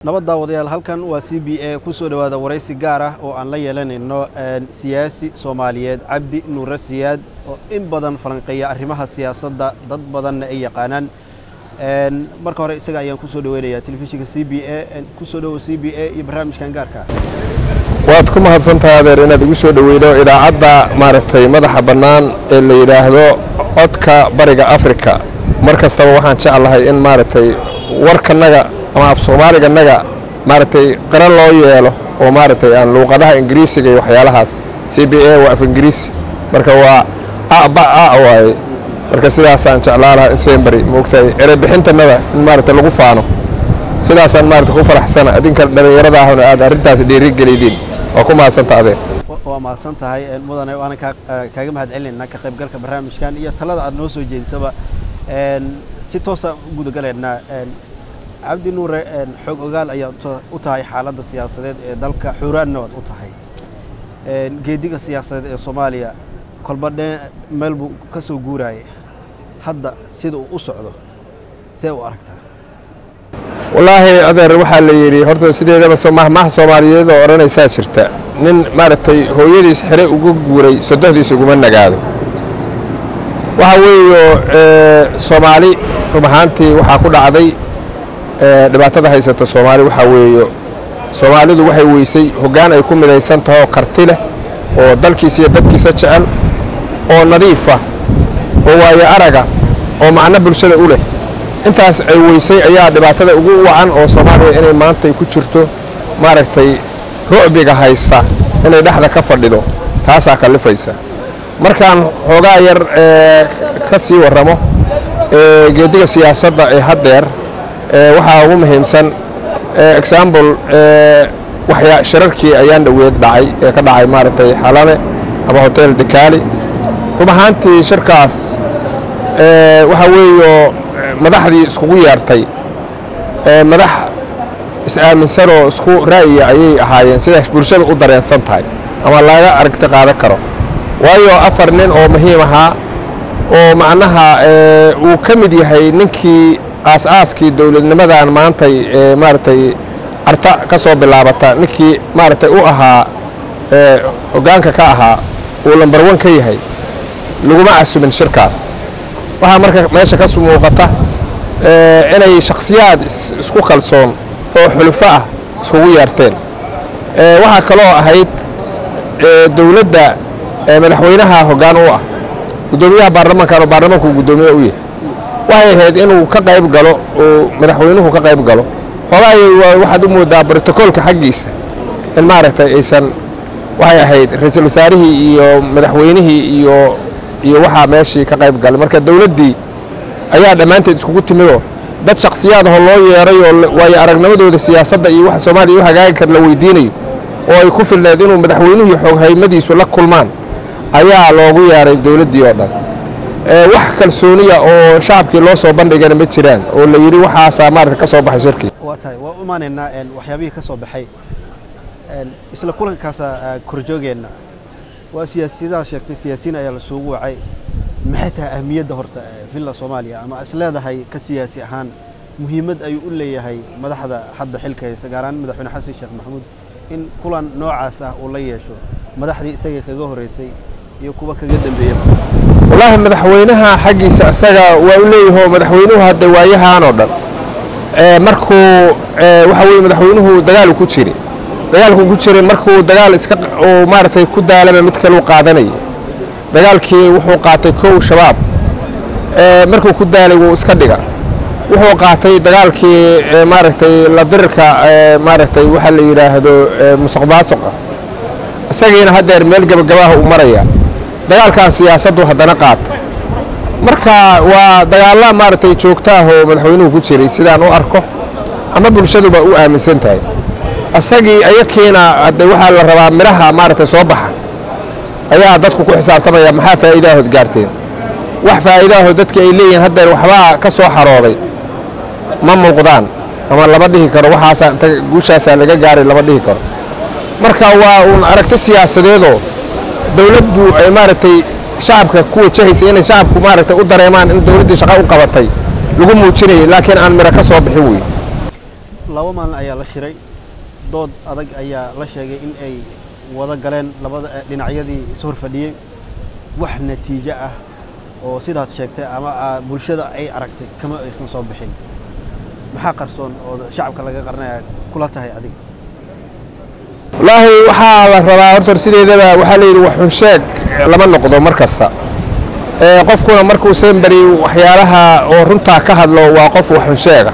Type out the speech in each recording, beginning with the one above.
nabad daawadayaal halkan waa c b a ku soo dhowaada waraysi gaar ah oo aan la yeelanayno siyaasi soomaaliyeed cabdi nuure siyaad oo in badan falanqeeya arrimaha siyaasadda dad badanna ay yaqaanaan marka hore isaga ayaan ku soo dhaweynayaa telefishinka c b a ku soo dhowo c b a iyo barnaamijkan gaarka waad ku mahadsantahay adeer inaad igu soo dhoweydo idaacadda maaragtay madaxa bannaan ee la yidhaahdo codka bariga afrika mar kastaba waxaan jeclahay in maaragtay warkanaga ama af soomaaliganaga maaragtay qara loo yeelo oo maaragtay aan luuqadaha ingiriisiga iyo waxyaalahaas c b a waa af ingiriisi marka waa aba a waaye marka sidaasaan jeclaa lahaa in sembary moogtahay erebixintanada in maaragtay lagu faano sidaasaan maaragtay ku faraxsana adinka dhallinyarada ahna aad arrintaas dhiirigelidin waa ku mahadsanta adee waa mahadsan tahay mudane waana kaaga mahad celinaynaa ka qaybgalka barnaamijkan iyo talada aad noo soo jeedisaba si toosaan u gudagalaynaa cabdi nuure xoog ogaal ayaa u tahay xaaladda siyaasadeed ee dalka xuuraanna waad u tahay geediga siyaasadeed ee soomaaliya kolba dhe meel buu ka soo guuraayay hadda sida uu u socdo see u aragtaa wallaahi adeer waxaa la yidhi horta sideedaba mahmaha soomaaliyeed oo odhanaysaa jirta nin maaragtay hooyadiis xere uga guuray sodohdiis uguma nagaado waxaa weeyo soomaali rub ahaantii waxaa ku dhacday dhibaatada haysata soomaali waxaa weeyo soomaalidu waxay weysay hoggaan ay ku midaysan tahay oo karti leh oo dalkiisa iyo dadkiisa jecel oo nadiifa oo waayo araga oo macno bulshada u leh intaas ay weysay ayaa dhibaatada ugu wacan oo soomaaliya inay maantay ku jirto maaragtay rucbiga haysta inay dhexda ka fadhido taasaa kallifaysa markaan xoogaa yar ka sii warramo geediga siyaasadda ee haddeer waxaa ugu muhiimsan example waxyaa shirarkii ayaan dhoweed dhacay ee ka dhacay maaragtay xalane ama hotel dekaali rub ahaantii shirkaas waxaa weeyo madaxdii iskugu yeertay madax is-aaminsan oo isku ra'yiya ayay ahaayeen sidaas bulshada u dareensan tahay ama laga aragti qaadan karo waayo afar nin oo muhiim ahaa oo macnaha uu ka mid yahay ninkii aas-aaskii dowladnimadan maantay maaragtay carta ka soo bilaabata ninkii maaragtay u ahaa hoggaanka ka ahaa uu lambar wan ka yahay laguma casumin shirkaas waxaa marka meesha ka muuqata inay shakhsiyaad isku kalsoon oo xulufo ah iskugu yeerteen waxaa kaloo ahayd dowladda madaxweynaha hoggaan u ah guddoomiyaha baarlamankan oo baarlamanku guddoomiye u yahay waxay ahayd inuu ka qayb galo uu madaxweynuhu ka qayb galo hoogaay waxaad u moodaa brotocoolka xaggiisa in maaragtay aysan waxay ahayd ra-iisul wasaarihii iyo madaxweynihii iyo iyo waxaa meeshii ka qayb galay marka dowladdii ayaa dhammaanteed iskugu timidoo dad shakhsiyaadahoo loo yeeray oo waayo aragnimadooda siyaasadda iyo waxa soomaaliya u hagaagi kar la weydiinayo oo ay ku filneed inuu madaxweynuhu xooghaymadiisu la kulmaan ayaa loogu yeeray dowladdii oo dhan wax kalsooniya oo shacabkii loo soo bandhigana ma jiraan oo la yidhi waxaasaa maarata ka soo baxay shirkii waa tahay waa u imaanaynaa waxyaabihii ka soo baxay isla kulankaasa korjoogeenna waa siyaasiyadaa sheegtay siyaasiyiin ayaa la suugu wacay maxay tahay ahmiyadda horta villa soomaaliya ama is leedahay ka siyaasi ahaan muhiimad ayuu u leeyahay madaxda hadda xilka haysa gaar ahaan madaxweyne xasan sheekh maxamuud in kulan noocaas ah uu la yeesho madaxdii isaga kaga horreysay iyo kuwa kaga dambeeya wallaahi madaxweynaha xaggiisa isaga waa u leeyaho madaxweynuhu hadda waayahaan oo dhan markuu waxa weye madaxweynuhu dagaalu ku jiray dagaalku ku jiray markuu dagaal iska uu maaragtay ku daalama mid kaleu qaadanayay dagaalkii wuxuu qaatay kow shabaab markuu ku daalay wuu iska dhiga wuxuu qaatay dagaalkii maaragtay la dirirka maaragtay waxa la yidhaahdo musuq maasuqa isagiina haddeer meel gebagabaha uu maraya dagaalkan siyaasaddu haddana qaata marka waa dagaalla maaragtay joogtaahoo madaxweynuhu ku jiray sidaan u arko ama bulshaduba u aaminsan tahay isagii ayakiina hadde waxaa la rabaa midhaha maaragtay soo baxa ayaa dadku ku xisaabtamaya maxaa faa'iidaahood gaarteen wax faa'iidaahood dadki ay leeyihiin haddeer waxbaa ka soo xarooday ma muuqdaan ama lama dhihi karo waxaasaa inta guushaasaa laga gaaray lama dhihi karo marka waa uun aragti siyaasadeedoo dowladdu ay maaragtay shacabka ku wajahaysa inay shacabku maaragtay u dareemaan in dowladdii shaqo u qabatay lagu muujinayay laakiin aan midho ka soo bixin wey laba maalin ayaa la shiray dood adag ayaa la sheegay in ay wada galeen labada dhinacyadii is hor fadhiyey wax natiijo ah oo sidaad sheegtay ama bulshada ay aragtay kama aysan soo bixin maxaa qarsoon oo shacabka laga qarnaya kula tahay adiga wallaahi waxaa la rabaa horta sideedaba waxaa la yidhi waxun sheeg lama noqdo mar kasta qofkuna markuu semberi waxyaalaha oo runtaa ka hadlo waa qof waxun sheega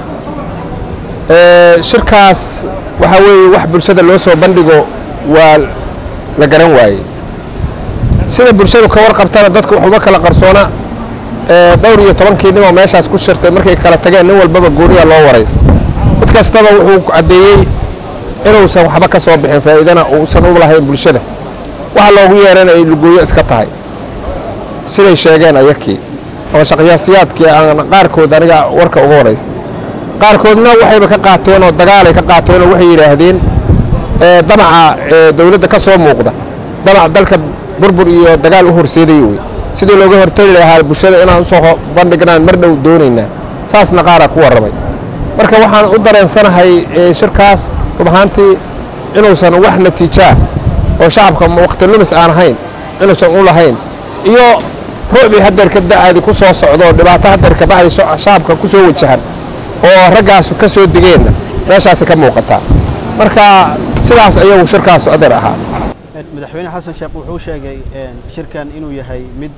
shirkaas waxaa weeye wax bulshada loo soo bandhigo waa la garan waayey sida bulshadu ka warqabtana dadka waxuba kala qarsoona dhowr iyo tobankii nin oo meeshaas ku shirtay markay kala tageen nin walbaba gooniya loo warays mid kastaba wuxuu caddeeyey inuusan waxba ka soo bixin faa'iidana uusan u lahayn bulshada waxa loogu yeerana ay lugooyo iska tahay siday sheegeen ayakii oo shaqyaasiyaadkii aan qaarkood aniga warka uga waraysta qaarkoodna waxayba ka qaateen oo dagaalay ka qaateen oo waxay yidhaahdeen damaca dawladda ka soo muuqda damac dalka burbur iyo dagaal u horseedaya wey sidii looga hortagi lahaa bulshada inaan usoo bandhignaan mar dhow doonaynaa saasna qaaraa ku warramay marka waxaan u dareensanahay shirkaas rub ahaantii inuusan wax natiijaa oo shacabka waqti lumis aan ahayn inuusan u lahayn iyo ruucbii hadeer ka da'aadi ku soo socdo dhibaato hadeer ka bacdi shacabka ku soo wajahan oo raggaasu ka soo degeenna meeshaasi ka muuqataa marka sidaas ayagu shirkaasu adeer ahaa madaxweyne xasan sheekh wuxuu sheegay shirkan inuu yahay mid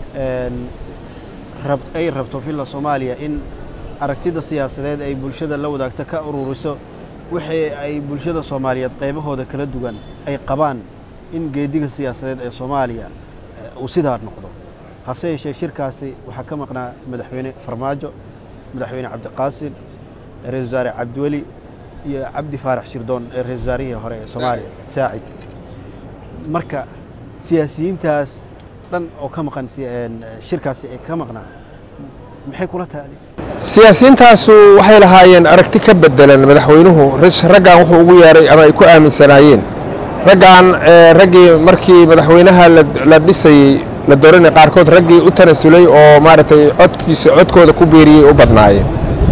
ay rabto villa soomaaliya in aragtida siyaasadeed ay bulshada la wadaagto ka ururiso wixii ay bulshada soomaaliyeed qaybahooda kala duwan ay qabaan in geediga siyaasadeed ee soomaaliya uu sidaa noqdo hase yeeshee shirkaasi waxaa ka maqnaa madaxweyne farmaajo madaxweyne cabdiqaasim ra-isul wasaare cabdiweli iyo cabdi faarax shirdoon ee ra-isul wasaarihii hore ee soomaaliya saacid marka siyaasiyiintaas dhan oo ka maqan shirkaasi ay ka maqnaa maxay kula tahay adig siyaasiyiintaasu waxay lahaayeen aragti ka bedelan madaxweynuhu raggan wuxuu ugu yeeray ama ay ku aaminsanaayeen raggan raggii markii madaxweynaha la dhisayey la dooranay qaarkood raggii u tanasulay oo maaragtay codkiisa codkooda ku beeriyey u badnaayeen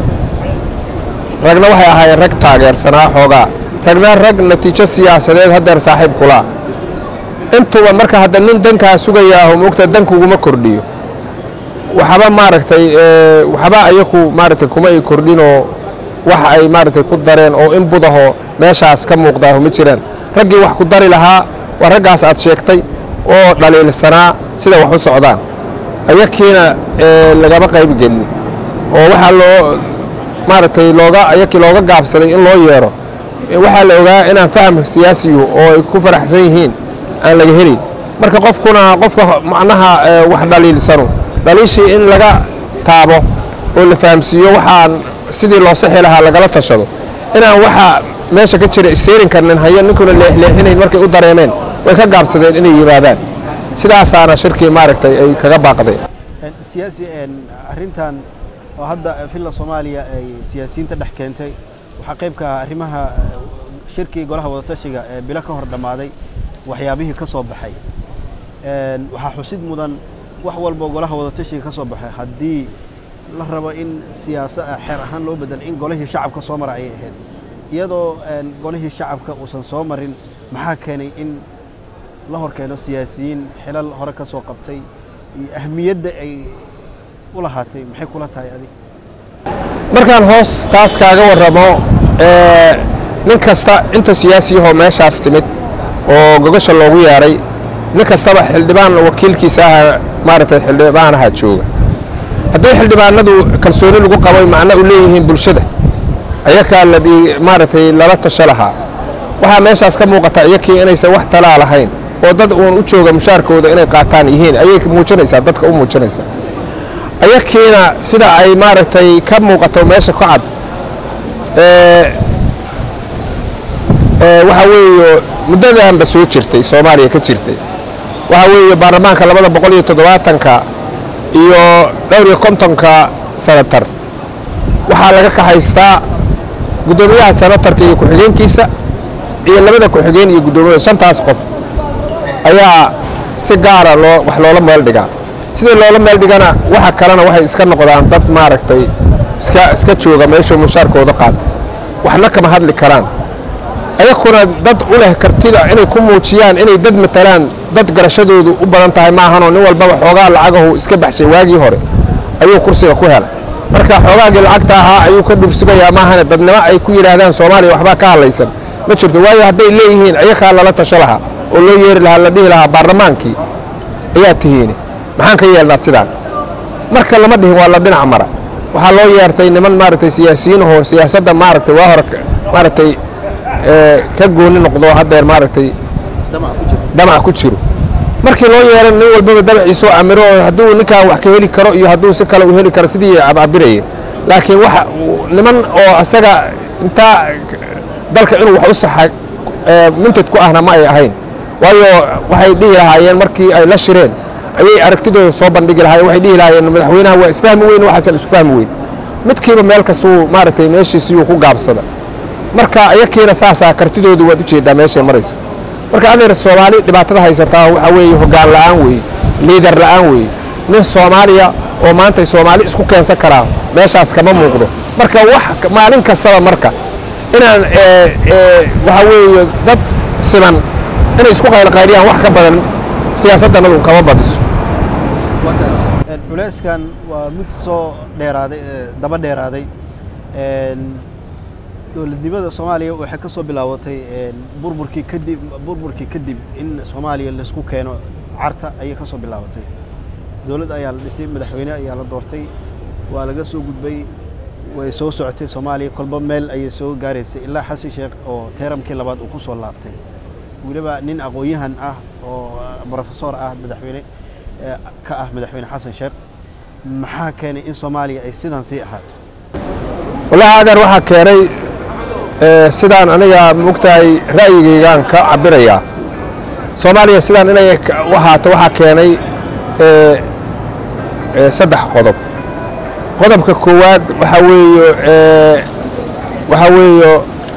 ragna waxay ahaayeen rag taageersanaa xoogaa ragna rag natiijo siyaasadeed haddeer saaxiib kulaa intuba marka hadda nin dankaa sugayaaho moogta dankuguma kordhiyo waxba maaragtay waxba ayaku maaragtay kuma ay kordhinoo wax ay maaragtay ku dareen oo in budaho meeshaas ka muuqdaaho ma jiraan raggii wax ku dari lahaa waa raggaas aad sheegtay oo dhaliilsanaa sida wax u socdaan ayakiina lagama qayb gelin oo waxaa loo maaragtay looga ayakii looga gaabsaday in loo yeero waxaa la ogaa inaan faham siyaasiyu oo ay ku faraxsan yihiin aan laga helin marka qofkuna qofka macnaha wax dhaliilsano dhaliishii in laga taabo oo la fahamsiiyo waxaan sidii loo sixi lahaa lagala tashado inaan waxa meesha ka jira isteerin karnin hayo ninkuna leexleexinayn markay u dareemeen way ka gaabsadeen inay yimaadaan sidaasaana shirkii maaragtay ay kaga baaqdeen siyaasi arrintan oo hadda villa soomaaliya ay siyaasiyiinta dhex keentay waxaa qayb ka ah arrimaha shirkii golaha wadatashiga ee bilo ka hor dhammaaday waxyaabihii ka soo baxay waxaa xusid mudan wax walboo golaha wadatashiga ka soo baxay haddii la rabo in siyaasa xeer ahaan loo bedelo in golihii shacabka soo mara ayay ahayd iyadoo golihii shacabka uusan soo marin maxaa keenay in la hor keeno siyaasiyiin xilal hore ka soo qabtay iyo ahmiyadda ay u lahaatay maxay kula tahay adig markaan hoos taas kaaga warramo nin kasta inta siyaasiyahoo meeshaas timid oo gogasha loogu yeedhay nin kastaba xildhibaan wakiilkiisa aha maaragtay xildhibaanaha jooga haddii xildhibaanadu kalsooni lagu qabay macno u leeyihiin bulshada ayakaa la maaragtay lala tasho lahaa waxaa meeshaas ka muuqata iyakii inaysan wax talaa lahayn oo dad uun u jooga mushaarkooda inay qaataan yihiin ayay muujinaysaa dadka u muujinaysaa ayakiina sida ay maaragtay ka muuqato meesha ku cad waxaa weeye muddadanba soo jirtay soomaaliya ka jirtay waxaa weeye baarlamaanka labada boqol iyo toddobaatanka iyo dhowr iyo kontonka sanatar waxaa laga kaxaystaa guddoomiyaha sanatarka iyo ku-xigeenkiisa iyo labada ku-xigeen iyo guddoomiyaha shantaas qof ayaa si gaara loo wax loola meel dhigaa sidii loola meel dhigana waxa kalena waxay iska noqdaan dad maaragtay iska iska jooga meeshuu mushaarkooda qaata waxna kama hadli karaan ayakuna dad u leh kartida inay ku muujiyaan inay dad matalaan dad garashadoodu u badan tahay maahanoo nin walbaba xoogaa lacagahu iska baxshay waagii hore ayuu kursiga ku helay marka xoogaagii lacagta ahaa ayuu ka dhursugayaa maahane dadnimo ay ku yidhaahdaan soomaaliya waxbaa ka hadlaysan ma jirto waayo hadday leeyihiin ayakaa lala tasho lahaa oo loo yeeri lahaa la dhihi lahaa baarlamaankii ayaa tihiini maxaan ka yeelnaa sidaan marka lama dhihin waa la dhinac mara waxaa loo yeertay niman maaragtay siyaasiyiinahoo siyaasadda maaragtay waa hore maaragtay ka gooni noqdo haddeer maaragtay damac ku jiro markii loo yeeran nin walbaba damaciisoo amiro oo hadduu ninkaan wax ka heli karo iyo hadduu si kale u heli karo sidii cabcabiraya laakiin waxa niman oo asaga intaa dalka inuu wax u saxa mintad ku ahna ma ay ahayn waayo waxay dhihi lahaayeen markii ay la shireen ayay aragtidooda soo bandhigi lahaayeen waxay dhihi lahaayeen madaxweynaha waa isfahmi weyn waxaasan isku fahmi weyn midkiiba meel kastuu maaragtay meeshiisiyuu ku gaabsada marka ayakiina saasaa kartidoodu waad ujeeddaa meeshay marayso marka adeer soomaali dhibaatada haysataa waxaa weeye hoggaan la'aan weeye liidar la'aan weeye nin soomaaliya oo maantay soomaali isku keensan karaa meeshaas kama muuqdo marka wax maalin kastaba marka inaan waxaa weeye dad siman inay isku qaylqayliyaan wax ka badan siyaasaddanadu kama badiso culeyskan waa mid soo dheeraaday daba dheeraaday dowladnimada soomaaliya waxay ka soo bilaabatay burburkii kadib burburkii kadib in soomaaliya laisku keeno carta ayay ka soo bilaabatay dowladd ayaa la dhisay madaxweyne ayaa la doortay waa laga soo gudbay way soo socotay soomaaliya kolba meel ayay soo gaaraysay ilaa xasan sheekh oo teeramkii labaad uu ku soo laabtay weliba nin aqoon-yahan ah oo brofesor ah madaxweyne ka ah madaxweyne xasan sheekh maxaa keenay in soomaaliya ay sidan sii ahaato wallahi adeer waxaa keenay sidaan aniga mogtahay ra'yigaygaan ka cabirayaa soomaaliya sidaan inay ahaato waxaa keenay saddex qodob qodobka koowaad waxaa weeye waxaa weeyo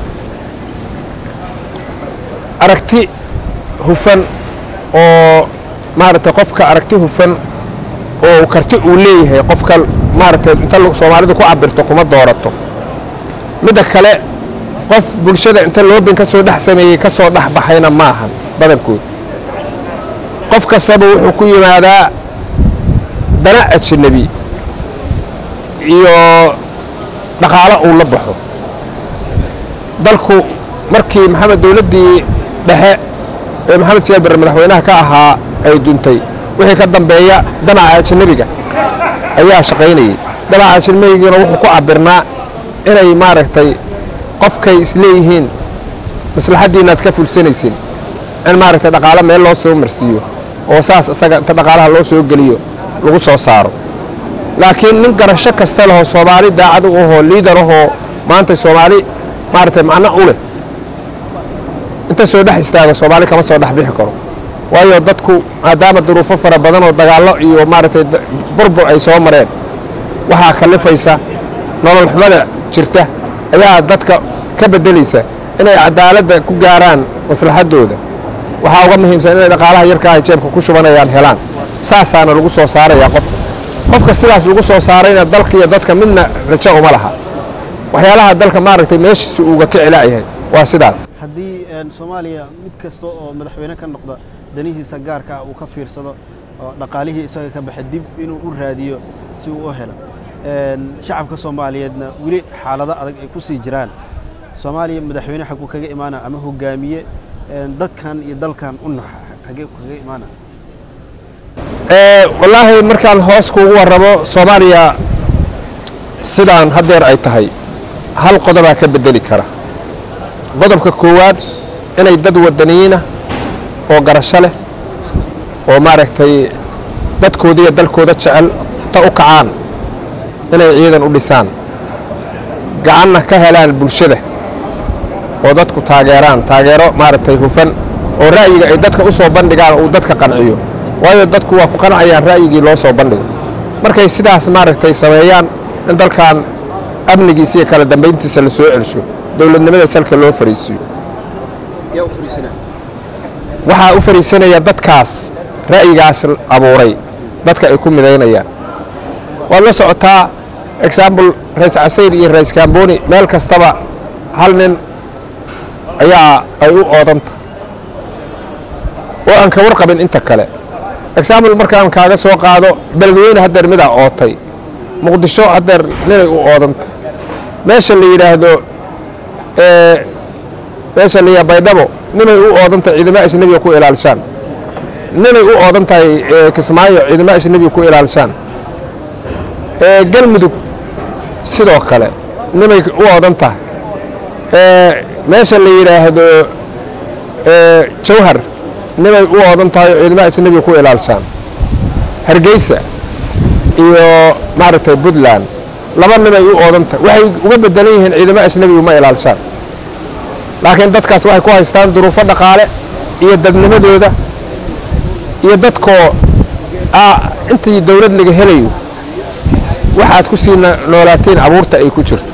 aragti hufan oo maaragtay qofka aragti hufan oo karti uu leeyahay qofka maaragtay inta soomaalidu ku cabirto kuma doorato midda kale qof bulshada inta loobin ka soo dhex sameeyey ka soo dhex baxayna ma ahan badankood qof kastaba wuxuu ku yimaadaa dana ajnabi iyo dhaqaalo uu la baxo dalku markii maxamed dowladdii dhexe ee maxamed siyaad barre madaxweynaha ka ahaa ay duntay wixii ka dambeeya danaca ajnabiga ayaa shaqaynayay danaca ajnabigana wuxuu ku cabirnaa inay maaragtay qofkay isleeyihiin maslaxaddiinaad ka fulsanaysin in maaragtay dhaqaalo meel loo soo marsiiyo oo saas isaga inta dhaqaalaha loo soo geliyo lagu soo saaro laakiin nin garasho kasta lehoo soomaali daacad u ahoo liidar ahoo maanta soomaali maaragtay macno u leh inta soo dhex istaago soomaali kama soo dhex bixi karo waayo dadku maadaama duruufo fara badan oo dagaallo iyo maaragtay burbur ay soo mareen waxaa kallifaysa nolol xumada jirta ayaa dadka ka beddelaysa inay cadaaladda ku gaaraan maslaxaddooda waxaa uga muhiimsan inay dhaqaalaha yarka ahay jeebka ku shubanayaan helaan saasaana lagu soo saarayaa qofka qofka sidaas lagu soo saarayna dalka iyo dadka midna rajo uma laha waxyaalaha dalka maaragtay meeshiisa uuga ka celaayahay waa sidaas haddii soomaaliya mid kasta oo madaxweyne ka noqda danihiisa gaarka ah uu ka fiirsado oo dhaqaalihii isaga ka baxa dib inuu u raadiyo si uu u helo shacabka soomaaliyeedna weli xaalado adag ay ku sii jiraan soomaaliya madaxweyne xaguu kaga imaana ama hogaamiye dadkan iyo dalkan u naxa xagee kaga imaana wallaahi markaan hoos kuugu warrabo soomaaliya sidaan haddeer ay tahay hal qodobaa ka beddeli kara qodobka koowaad inay dad waddaniyiinah oo garasho leh oo maaragtay dadkooda iyo dalkooda jecel ta u kacaan inay ciidan u dhisaan gacanna ka helaan bulshada oo dadku taageeraan taageero maaragtay hufan oo ra'yiga ay dadka u soo bandhigaan uu dadka qanciyo waayo dadku waa ku qancayaan ra'yigii loo soo bandhigo markay sidaas maaragtay sameeyaan in dalkan amnigiisa iyo kala dambayntiisa la soo celsho dowladnimada salka loo fariisiiyo waxaa u fariisanaya dadkaas ra'yigaas abuuray dadka ay ku midaynayaan waad la socotaa example rays casayr iyo rays kamboni meel kastaba hal nin ayaa ay u oodanta oo aan ka warqabin inta kale example markaan kaaga soo qaado beledweyne haddeer midaa ootay muqdisho haddeer ninay u oodanta meesha la yidhaahdo meesha la yidhahdo baydhabo ninay u oodan tahay ciidamo ajnabiga ku ilaalishaan ninay u oodan tahay kismaayo ciidamo ajnabiga ku ilaalishaan galmudug sidoo kale nimay u oodan tahay meesha la yidhaahdo jawhar nimay u oodan tahay oo ciidamo ajnabiga ku ilaalishaan hargeysa iyo maaragtay puntland laba nimay u oodan tahay waxay uga bedelan yihiin ciidamo ajnabigu ma ilaalishaan laakiin dadkaas waxay ku haystaan duruufo dhaqaale iyo dadnimadooda iyo dadkoo intii dawlad laga helayo waxaad ku sii noolaatiin abuurta ay ku jirto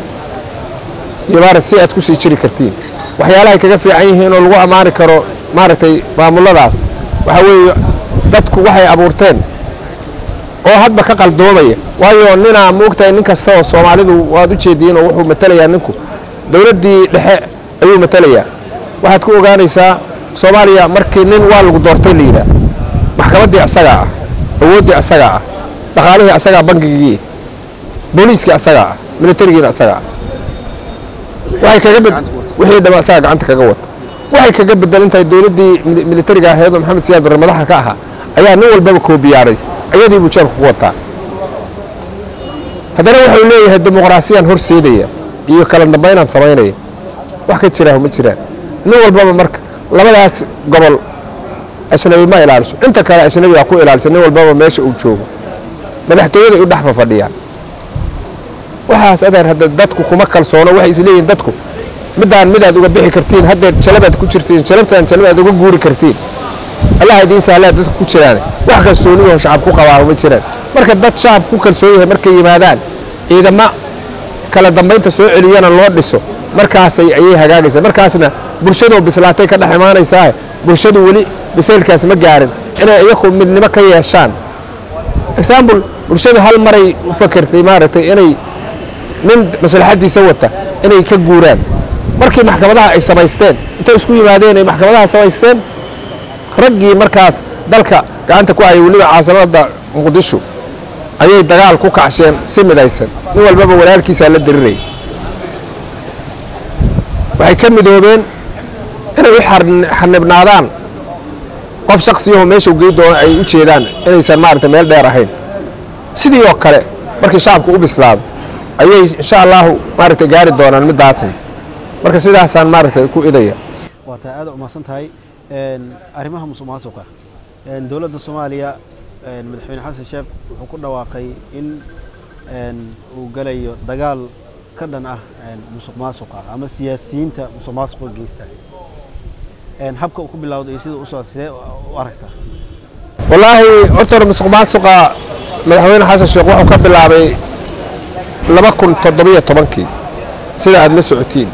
iyo maarata si aad ku sii jiri kartiin waxyaalahay kaga fiican yihiin oo lagu ammaani karo maaragtay maamuladaas waxaa weeye dadku waxay abuurteen oo hadba ka qaldoomaya waayo ninaa moogtahay nin kasta oo soomaalidu waad u jeediin oo wuxuu matelayaa ninku dawladdii dhexe ayuu matelayaa waxaad ku ogaanaysaa soomaaliya markii nin waa lagu doortay la yidhaah maxkamaddii asagaa ah awooddii asagaa ah dhaqaalihii asagaa bangigii booliiskii asagaa ah militarigiina asagaa ah waxay kaga bed wixii dhama asagaa gacanta kaga wata waxay kaga bedelan tahay dowladdii militariga ahayd oo maxamed siyaad barre madaxa ka ahaa ayaa nin walbaba koobiyaarays ayadii buu jeebka ku wataa haddana wuxuu leeyahay dimuqraasiyaan horseedaya iyo kala dambaynaan samaynaya wax ka jiraaho ma jiraan nin walbaba marka labadaas gobol ajnabi ma ilaaliso inta kale ajnabigaa ku ilaalisa nin walbaba meesha uu joogo madaxtooyaday u dhex fafadhiyaan waxaas adeer hadda dadku kuma kalsoono waxay isleeyihin dadku midaan midaad uga bixi kartiin haddeer jalabaad ku jirtiin jalabtaan jalabaad uga guuri kartiin allaha idiin sahlaa dadku ku jiraan wax kalsooniyahoo shacab ku qabaa ma jiraan marka dad shacab ku kalsoon yahay markay yimaadaan ciidamo kala dambaynta soo celiyana loo dhiso markaasay ayay hagaagaysaa markaasna bulshadoo bislaatay ka dhex imaanaysaa bulshadu weli bisaylkaas ma gaarin inay iyaku midnimo ka yeeshaan example bulshadu hal maray u fakertay maaragtay inay nin maslaxaddiisa wata inay ka guuraan markii maxkamadaha ay samaysteen intay isku yimaadeen ay maxkamadaha samaysteen raggii markaas dalka gacanta ku hayay weliba caasimada muqdisho ayay dagaal ku kacsheen si midaysan nin walbaba walaalkiisaa la dirirayay waxay ka midoobeen inay u xanibnaadaan qof shaksiyaho meeshuu gey doono ay u jeedaan inaysan maaragtay meel dheer ahayn sidii oo kale markii shacabku u bislaado ayay insha allahu maaragtay gaari doonaan middaasna marka sidaasaan maaragtay ku idaya waa tahay aad umahadsan tahay arrimaha musuq maasuqa dowladda soomaaliya madaxweyne xasan sheekh wuxuu ku dhawaaqay in uu galayo dagaal ka dhan ah musuq maasuqa ama siyaasiyiinta musuq maasuqa geysta habka uu ku bilowday iyo sida usoo sidee u aragtaa wallaahi horta hore musuq maasuqa madaxweyne xasan sheekh wuxuu ka bilaabay laba kun toddobiyo tobankii sida aada la socotiin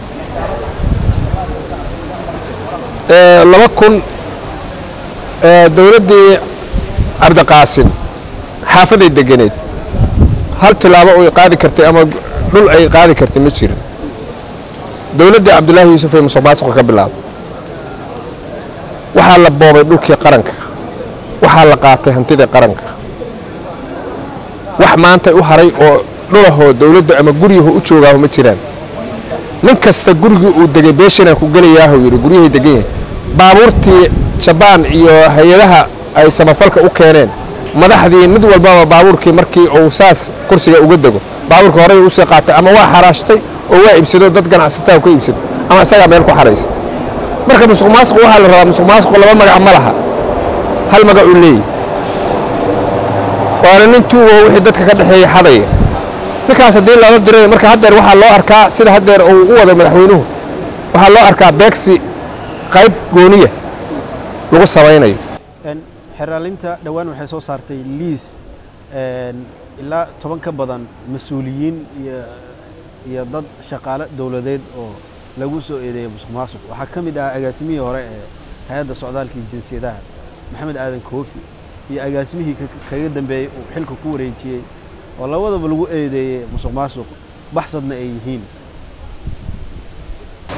laba kun dowladdii cabdiqaasin xaafaday deganeed hal tilaabo ay qaadi kartay ama dhul ay qaadi kartay ma jirin dowladdii cabdulaahi yuusuf ay musuq maasuqa ka bilaabay waxaa la boobay dhulkii qaranka waxaa la qaatay hantidii qaranka wax maanta u haray oo dhulahoo dowladda ama guryahu u joogaaho ma jiraan nin kasta gurigii uu degay beeshanaan ku gelayaahu yidhi guryahay degan yahay baabuurtii jabaan iyo hay-adaha ay samafalka u keeneen madaxdii mid walbaba baabuurkii markii uu saas kursiga uga dego baabuurka horey usii qaatay ama waa xaraashtay oo waa iibsado dad ganacsataa ka iibsado ama isagaa meel ku xaraystay marka musuq maasuq waxaa la rabaa musuq maasuqu laba magac ma laha hal magac uu leeyahy waana nin tuugo wixii dadka ka dhexeeya xadaya ninkaas haddii lala diray marka haddeer waxaa loo arkaa sida haddeer uu u wado madaxweynuhu waxaa loo arkaa beegsi qayb gooniya lagu samaynayo xeraalinta dhowaan waxay soo saartay liis ilaa toban ka badan mas-uuliyiin iyo iyo dad shaqaale dowladeed oo lagu soo eedeeyay musuq maasuq waxaa ka mid ah agaasimihii hore ee hay-adda socdaalka iyo jinsiyadaha maxamed aadan koofi iyo agaasimihii kaga dambeeyey uu xilka ku wareejiyey oo labadaba lagu eedeeyey musuq maasuq baxsadna ay yihiin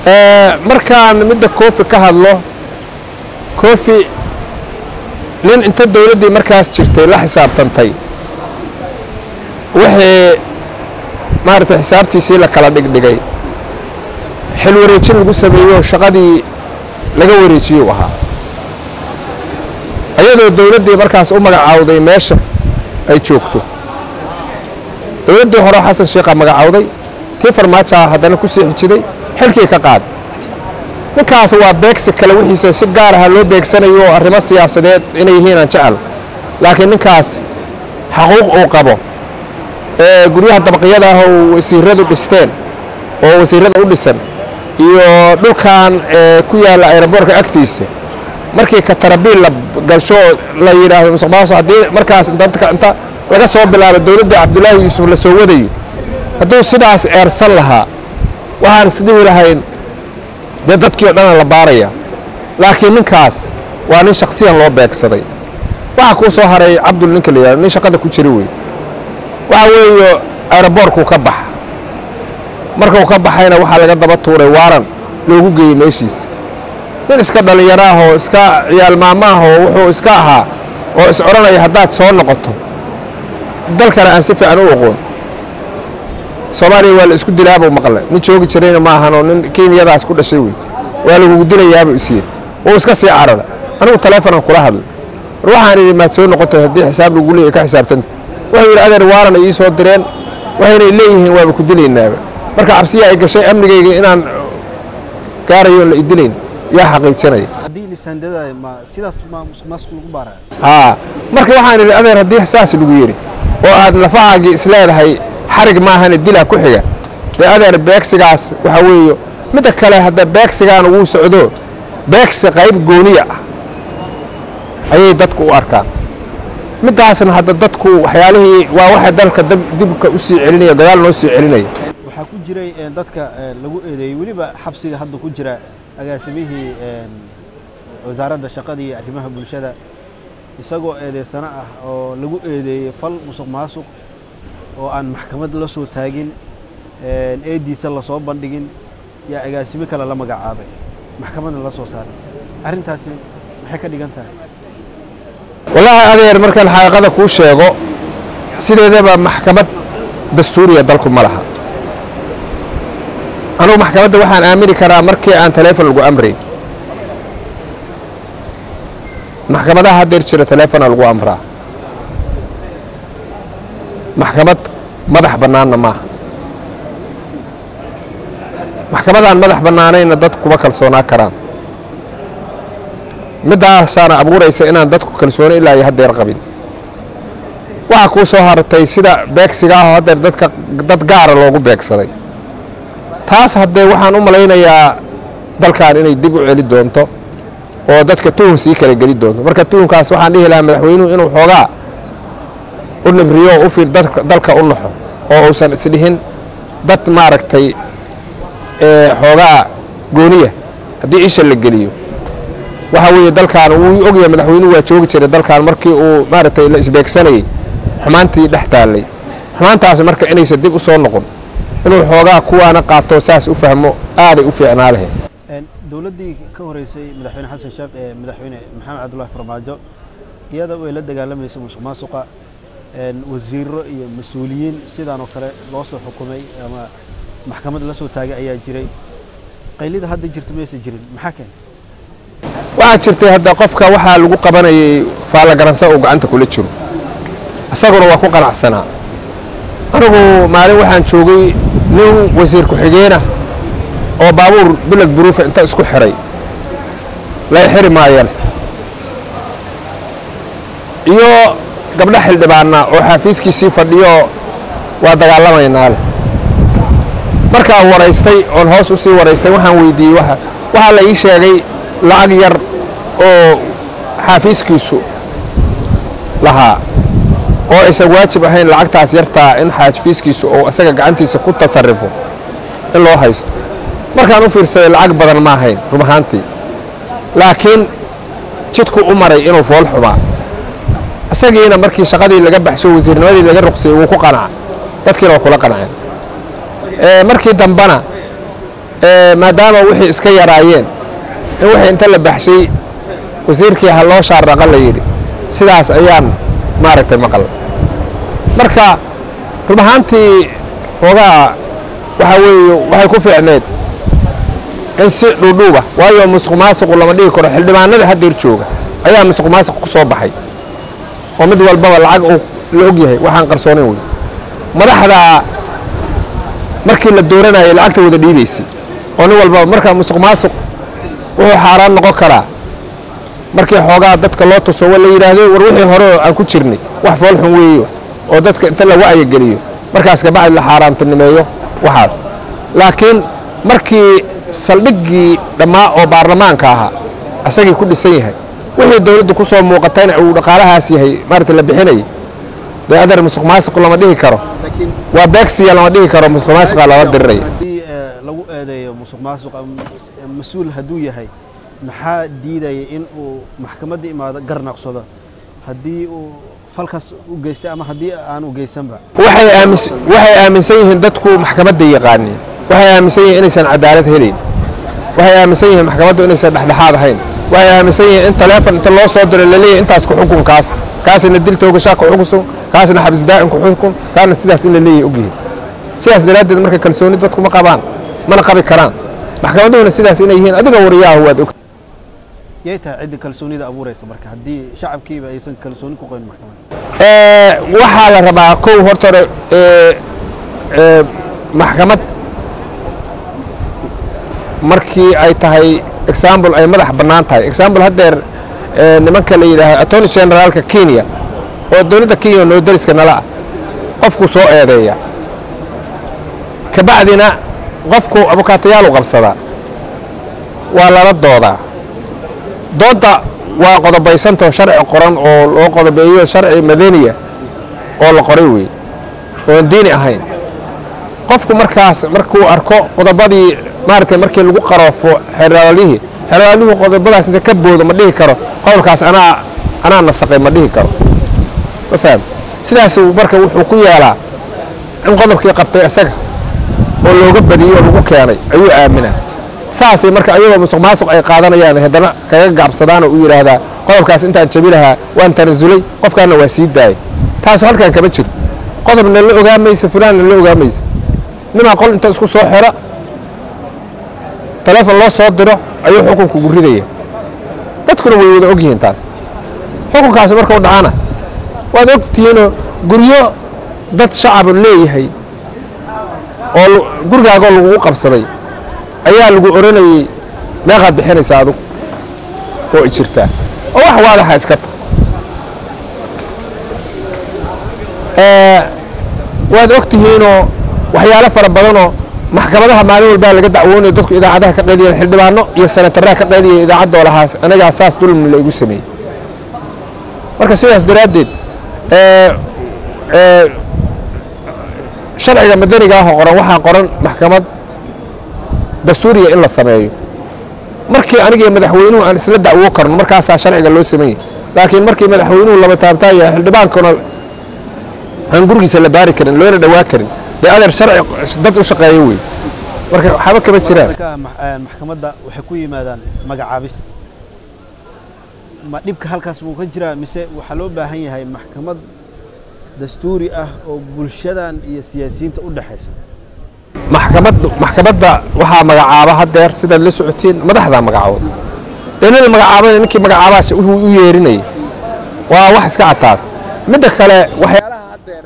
markaan midda koofi ka hadlo koofi nin inta dowladdii markaas jirtay la xisaabtantay wixii maaragtay xisaabtiisii la kala dhigdhigay xil wareejin lagu sameeyo shaqadii laga wareejiyuu ahaa iyadoo dowladdii markaas u magacaawday meesha ay joogto dowladdii hore xasan sheikhaa magacaawday tii farmaajoa haddana ku sii xijiday xilkii ka qaad ninkaas waa beegsi kale wixiisa si gaar aha loo beegsanayo oo arrimo siyaasadeed inay yihiin aan jecel laakiin ninkaas xaquuq uu qabo ee guryaha dabaqyada ah oo wasiiradu dhisteen oo wasiirada u dhisan iyo dhulkan ku yaalla ayraboorka agtiisa markii katarabiil la galsho la yidhaahdo musuq maasuq haddii markaas inta laga soo bilaabo dowladda cabdulaahi yuusuf la soo wadayo hadduu sidaas eersan lahaa waxaan isdhihi lahayn dee dadkii o dhana la baaraya laakiin ninkaas waa nin shaksiyan loo beegsaday waxaa kuu soo haray cabdul ninka la yidhahdo nin shaqada ku jira wey waxa weeye aeroboorkuu ka baxa markuu ka baxayna waxaa laga daba tuuray waaran loogu geeyey meeshiisa nin iska dhallinyaro ah oo iska ciyaal maamo ah oo wuxuu iska ahaa oo is odhanaya haddaad soo noqoto dalkana aan si fiican u aqoon soomaaliya waa la isku dilaabuu maqle nin joogi jirayna ma ahanoo nin kenyadaas ku dhashay wey waa lagugu dilayaabuu isyiri wuu iska sii carara anigu taleefonan kula hadlay war waxaan idhi maad soo noqotay haddii xisaab lagu leeyahy ka xisaabtanta wuxuu yidhi adeer waaran ii soo direen waxayna leeyihiin waaba ku dilaynaaba marka cabsiya ay gashay amnigayga inaan gaarayo la idilayn yaa xaqiijinaya haddii lisaandada ma sidaas ma musuq maasuq lagu baaraya haa marka waxaan idhi adeer haddii saas lagu yidhi oo aad lafahaagii isleedahay xarig maahane dilaa ku xiga dee adeer beegsigaas waxaa weeye midda kale hadda beegsigaana wuu socdo beegsi qayb gooniya ah ayay dadku u arkaan middaasna hadda dadku waxyaalihii waa waxa dalka dibka u sii celinaya gadaal noo sii celinaya waxaa ku jiray dadka lagu eedeeyey weliba xabsiga hadda ku jira agaasimihii wasaaradda shaqada iyo arrimaha bulshada isagoo eedeysano ah oo lagu eedeeyey fal musuq maasuq oo aan maxkamad la soo taagin eediisa lasoo bandhigin yaa agaasimo kale la magacaabay maxkamadna la soo saaray arrintaasi maxay ka dhigan tahay wallaahi adeer markaan xaqiiqada kuu sheego sideedaba maxkamad dastuuriya dalku ma laha anugu maxkamadda waxaan aamini karaa markii aan taleefon lagu amrayn maxkamadaha haddeer jira taleefona lagu amraa maxkamad madax bannaanna maaha maxkamadaan madax bannaanayna dad kuma kalsoonaa karaan middaasaana abuuraysa inaan dadku kalsooni ilaa iyo haddeer qabin waxaa kuu soo hartay sida beegsiga ahoo haddeer dadka dad gaara loogu beegsaday taas haddee waxaan u malaynayaa dalkan inay dib u celi doonto oo dadka tuhun sii kala geli doonto marka tuhunkaas waxaan dhihi lahaa madaxweynuhu inuu xoogaa u nibriyo oo u fiir dalka u naxo oo uusan isdhihin dad maaragtay xoogaa gooniya haddii isha la geliyo waxa weeye dalkan wuu ogyahay madaxweynuhu waa joogi jiray dalkan markii uu maaragtay la isbeegsanayey xumaantii dhex taallay xumaantaas marka inaysan dib u soo noqon inuu xoogaa kuwaana qaato saas u fahmo aaday u fiicnaa lahayd dowladdii ka horeysay madaxweyne xasan sheekh ee madaxweyne maxamed cabdullahi farmaajo iyada way la dagaalamaysa musuq maasuqa wasiiro iyo mas-uuliyiin sidaan oo kale loo soo xukumay ama maxkamad la soo taagay ayaa jiray qaylida hadda jirta maysa jirin maxaa keenay waxaa jirtay hadda qofka waxaa lagu qabanayay faallagaransa uu gacanta kula jiro isaguna waa ku qanacsanaa anigu maalin waxaan joogay nin wasiir ku-xigeenah oo baabuur bilad buruufa inta isku xiray lay xiri maayeen iyo gabdho xildhibaana oo xaafiiskiisii fadhiyo waa dagaalamaynaa leh markaan waraystay oon hoos u sii waraystay waxaan weydiiyey waxaa la ii sheegay lacag yar oo xaafiiskiisu lahaa oo aysan waajib ahayn lacagtaas yartaa in xaafiiskiisu uu isaga gacantiisa ku tasarrifo in loo haysto markaan u fiirsaday lacag badan ma ahayn run ahaantii laakiin jidku u maray inuu fool xumaa isagiina markii shaqadii laga baxsho wasiirnimadii laga ruqsayey wuu ku qanaca dadkiina waa kula qanaceen markii dambena maadaama wixii iska yaraayeen in wixii inta la baxshay wasiirkii ha loo shaarraqa la yidhi sidaas ayaan maaragtay maqal marka run ahaantii hoogaa waxaa weeye waxay ku fiicneed in si dhuudhuuba waayo musuq maasuqu lama dhigi karo xildhibaanada haddeer jooga ayaa musuq maasuq ku soo baxay oo mid walbaba lacag uu la og yahay waxaan qarsoonayn wey madaxda markii la dooranayay lacagta wada dhiibaysay oo nin walbaba marka musuq maasuq wuxuu xaaraan noqon karaa markii xoogaa dadka loo tuso wa la yidhaahdo war wixii hore oo aan ku jirnay wax foolxun weeyo oo dadka inta la wacyigeliyo markaas kabacdi la xaaraantinimeeyo waxaas laakiin markii saldhiggii dhammaa oo baarlamaanka ahaa asagii ku dhisan yahay wixii dowladdu ku soo muuqatayna uu dhaqaalahaas yahay maarata la bixinayay dee adeer musuq maasuq lama dhihi karo laakiin waa beegsiya lama dhihi karo musuq maasuqa lala diriraya haddii eh, lagu eedeeyo musuq maasuq ama mas- mas-uul hadduu yahay maxaa diidaya in uu maxkamadda imaado garnaqsado haddii uu falkaas u geystay ama haddii aan u geysanba waxay aamis waxay aaminsan yihiin dadku maxkamadda yaqaaniin waxay aaminsan yihiin inaysan cadaalad helayn waxay aaminsan yihiin maxkamaddu inaysan dhexdhexaad ahayn waxay aaminsan yihiin in taleefon inta loo soo diro laleeyahay intaas ku xukun kaas kaasina dil toogashaa ku xukunsan kaasina xabis daa'in ku xukun kaasna sidaas in la leeyahay ogyihiin sidaas daraaddeed marka kalsooni dadku ma qabaan mana qabi karaan maxkamaduhuna sidaas inay yihiin adiga wariyaahu waad og yay tahay cidda kalsoonida abuuraysa marka haddii shacabkiiba aysan kalsooni ku qabin maxkamadda Ee, waxaa la rabaa kow horta hore ee, ee, maxkamad markii ay tahay example ay madax bannaan tahay example haddeer ee, nimanka la yidhaaho attorney generaalka kenya oo dowladda kenya noo dariska nala ah qofku soo eedeeya kabacdina qofku abukaatayaalu qabsadaa waa lala doodaa doodda waa qodobaysantao sharci qoran oo loo qodobeeyo sharci madaniya oo la qoray wey oon diini ahayn qofku markaas markuu arko qodobadii maaragtay markii lagu qaroofo xeraalihii xeraalihii qodobadaas inta ka boodo ma dhihi karo qowlkaas anaa anaa nasaqay ma dhihi karo ma faham sidaas marka wuxuu ku yeelaa in qodobkii qabtay isaga oo looga badiyey oo lagu keenay ayuu aaminaa saasay marka ayagoo musuq maasuq ay qaadanayaan haddana kaga gaabsadaan oo u yidhaahdaa qodobkaas intaan jabi lahaa waan tanasulay qofkaana waa sii daayay taas halkan kama jiro qodobna la ogaamaysa fulaanna la ogaamaysa nimaa qol inta isku soo xira taleefon loo soo diro ayuu xukunku ugu ridaya dadkuna way wada og yihiin taas xukunkaasi markuu dhacana waad og tihiinoo guryo dad shacabu leeyahay oo lu- gurigaagoo lagugu qabsaday ayaa lagu oranayey meeqaad bixinaysa adugu oo i jirtaa oo wax waadaxa iska ta Ee, waad og tihiinoo waxyaalo fara badanoo maxkamadaha maalin walbaa laga dacwoonayo dadku idaacadaha ka qaydiyeen xildhibaano iyo senataraha ka qaydiyay idaacaddoo lahaas anagaa saas dulmi la igu sameeyey marka sidaas daraaddeed ee, ee, sharciga madaniga ah oo qoran waxaa qoran maxkamad dastuuriya in la sameeyo markii anigii madaxweynuhu aan isla dacwo karno markaasaa sharciga loo sameeyey laakiin markii madaxweynuhu laba taabtaa yahay xildhibaankuna aan gurigiisa la baari karin loona dhawaa karin dee adeer sharci dad u shaqeeyo wey marka waxba kama jiraan Dadka max- eh, maxkamadda waxay ku yimaadaan magacaabis ma dhibka halkaas buu ka jiraa mise waxaa loo baahan yahay maxkamad dastuuri ah oo bulshadan iyo siyaasiyiinta u dhexaysa maxkamaddu maxkamadda waxaa magacaaba haddeer sidaad la socotiin madaxdaa magacaabo dee nin la magacaabana ninkii magacaabaa sh- u u yeerinayay waa wax iska cataas midda kale waxyaalaha haddeer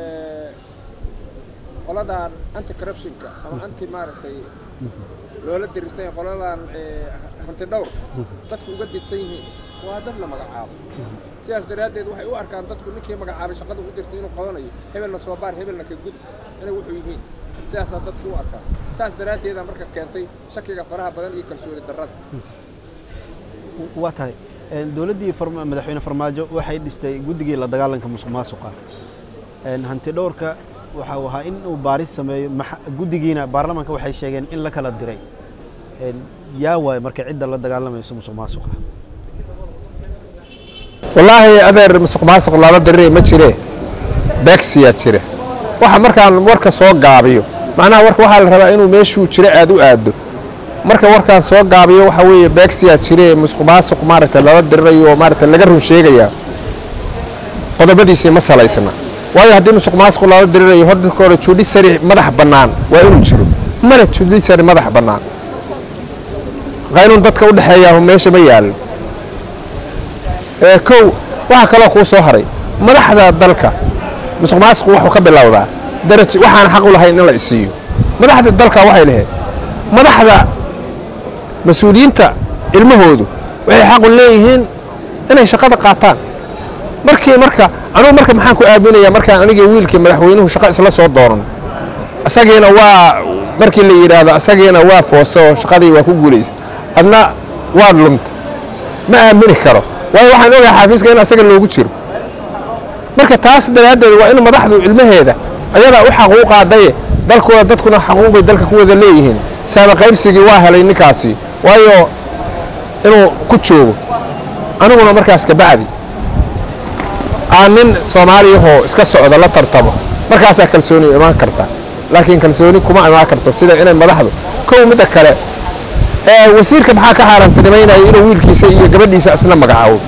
qoladan anti corruptionka ama anti maaragtay loola dirisay qoladan hanti dhowr dadku uga didsan yihiin waa dad la magacaabo sidaas daraaddeed waxay u arkaan dadku ninkii magacaabay shaqada u dirtay inuu qabanayo hebelna soo baar hebelna ka gud inay wuxuu yihiin sidaasaa dadku u arkaan saas daraaddeeda marka keentay shakiga faraha badan iyo kalsooni darrada waa tahay Een, dowladdii farma- madaxweyne farmaajo waxay dhistay guddigii la dagaalanka musuq maasuqa Een, hanti dhowrka waxa uu ahaa in uu baaris sameeyo maxa- guddigiina baarlamaanka waxay sheegeen in la kala diray Een, yaa waay marka cidda la dagaalamayso musuq maasuqa wallaahi adeer musuq maasuq lala diriraya ma jire beegsiyaa jira waxa markaan warka soo gaabiyo macnaha warka waxaa la rabaa inuu meeshuu jiro aad u aaddo marka warkaan soo gaabiyo waxa weeye beegsiyaa jire musuq maasuq maaragtay lala dirirayo oo maaragtay laga run sheegaya qodobadiisii ma salaysna waayo haddii musuq maasuq lala dirirayo horta hore judiciary madax bannaan waa inuu jiro mana judiciary madax bannaan qaynuun dadka u dhexeeya meesha ma yaallo ee kow waxaa kaloo kuu soo haray madaxda dalka musuq maasuqu wuxuu ka bilowdaa daraj waxaan xaq u lahayn in la isiiyo madaxda dalka waxay lahayd madaxda mas-uuliyiinta ilmahoodu waxay xaqu leeyihiin inay shaqada qaataan markii marka anugu marka maxaan ku aaminaya markaan anigii wiilkii madaxweynuhu shaqo isla soo dooran isagiina waa markii la yidhaahdo isagiina waa foosta oo shaqadii waa ku guulaysa adna waad lumta ma aamini karo waayo waxaan ogahay xaafiiska in asaga loogu jiro marka taas daraaddeed waa in madaxdu ilmaheeda ayadaa u xaquuq qaadaye dalkooda dadkuna xaquuqbay dalka ku wada leeyihiin saaba qaybsigii waa helay ninkaasi waayo inuu ku joogo aniguna markaas kabacdi aan nin soomaaliyahoo iska socda la tartamo markaasaa kalsooni imaan karta laakiin kalsooni kuma imaan karto sida inay madaxdu kow midda kale ee wasiirka maxaa ka xaaraantinimaynaya inuu wiilkiisa iyo gabadhiisa isna magacaabo